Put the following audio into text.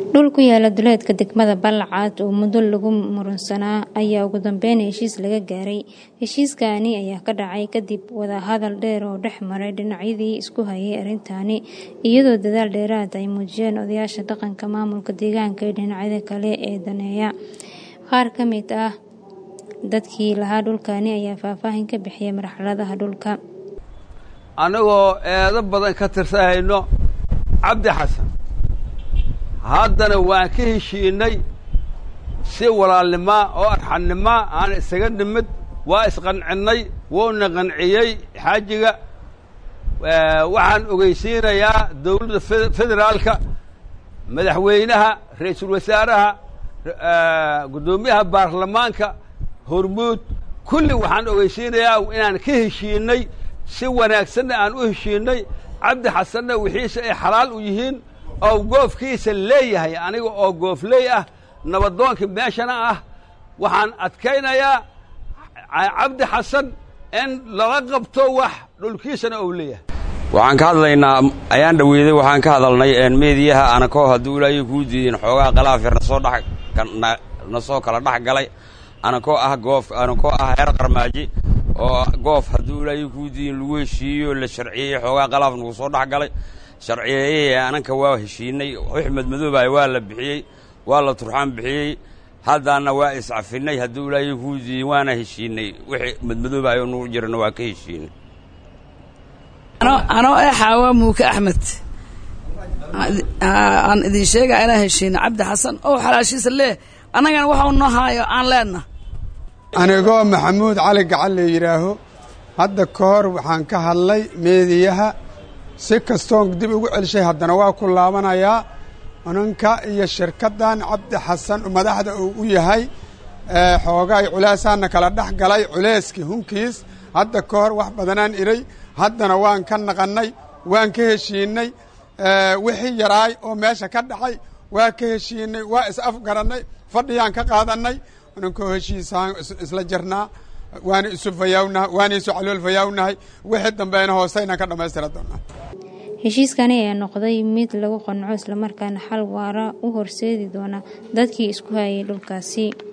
dhul ku yaala duleedka degmada Balcad oo muddo lagu murunsanaa ayaa ugu dambeyn heshiis laga gaaray. Heshiiskani ayaa ka dhacay kadib wadahadal dheer oo dhex maray dhinacyadii isku hayay arrintani, iyadoo dadaal dheeraad ah ay muujiyeen odayaasha dhaqanka, maamulka deegaanka iyo dhinacyada kale ee daneeya. Qaar ka mid ah dadkii lahaa dhulkani ayaa faahfaahin ka bixiyay marxaladaha dhulka. annagoo eedo badan ka tirsanayno cabdi xasan haddana waan ka heshiinay si walaalnimaa oo arxannima aan isaga nimid waa isqancinnay wuuna qanciyey xaajiga waxaan ogeysiinayaa dawladda federaalka madaxweynaha ra-iisul wasaaraha guddoomiyaha baarlamaanka hormuud kulli waxaan ogeysiinayaa inaan ka heshiinay si wanaagsanna aan u heshiinay cabdi xasanna wixiise ay xalaal u yihiin oo goofkiisa leeyahay aniga oo goofley ah nabadoonkii meeshana ah waxaan adkaynayaa cabdi xasan in lala qabto wax dhulkiisana ou leeyahay waxaan ka hadlaynaa ayaan dhaweyday waxaan ka hadalnay meediyaha anakoo hadduu ilaahay kuu diidin xoogaa khalaafir nasoo dhex na soo kala dhex galay anakoo ah goof anakoo ah heer qarmaaji oo goof hadduu ilaahay kuu diidin lagu heshiiyo la sharciyeeyey xoogaa khalaaf nagu soo dhex galay sharciyeeyey ananka waa heshiinay axmed madoobahay waa la bixiyey waa la turxaan bixiyey haddaana waa iscafinay hadduu ilaahay kuu diidin waana heshiinay wixii madmadoobahay oo nagu jirana waa ka heshiinay anoo ee xaawa muuke axmed aan idin sheegaa inaan heshiino cabdi xasan oo xalaashiisa lee annagana waxau noo haayo aan leenna anigoo maxamuud cali gacan la yidhaaho hadda ka hor waxaan ka hadlay meediyaha si kastoon dib ugu celshay haddana waa ku laabanayaa ananka iyo shirkaddan cabdi xasan madaxda uu u yahay xoogaay culeysaana kala dhex galay culeyskii hunkiis hadda ka hor wax badanaan idhay haddana waan ka naqannay waan ka heshiinay wixii yaraay oo meesha ka dhacay waa ka heshiinay waa is afgarannay fadhiyaan ka qaadannay anankoo heshiisaan isla jirnaa waana isu fayaawnaha waana isu calool fayaawnahay wixii dambeena hooseynan ka dhammaystira doonaa heshiiskani ayaa noqday mid lagu qanco islamarkaana xal waara u horseedi doona dadkii isku hayay dhulkaasi